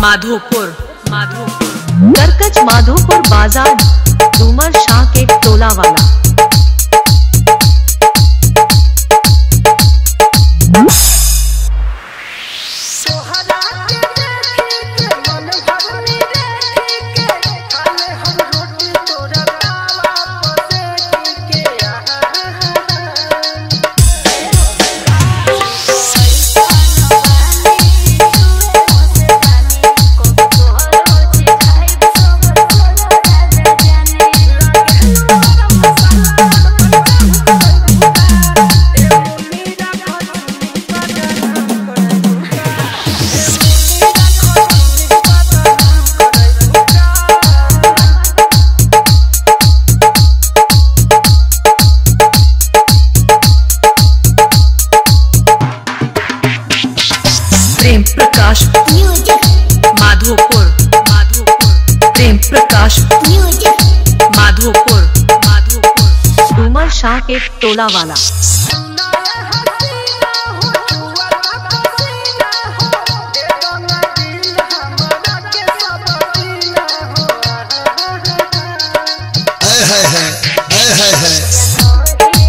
माधोपुर माधोपुर करकच माधोपुर बाजार डूमर शाह के टोला वाला तोहरा के देखे के मन भरनी देखे के खाले हम रोटी तोरा तावा पसे के प्रेम प्रकाश माधोपुर माधोपुर प्रेम प्रकाश माधोपुर माधोपुर डूमर शाह के टोला वाला हाय हाय हाय हाय हाय हाय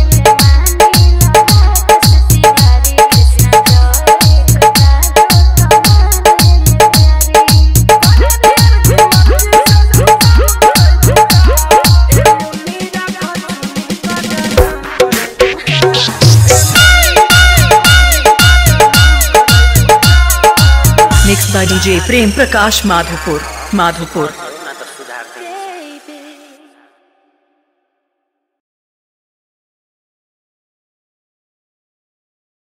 mix by DJ Prem Prakash Madhopur Madhopur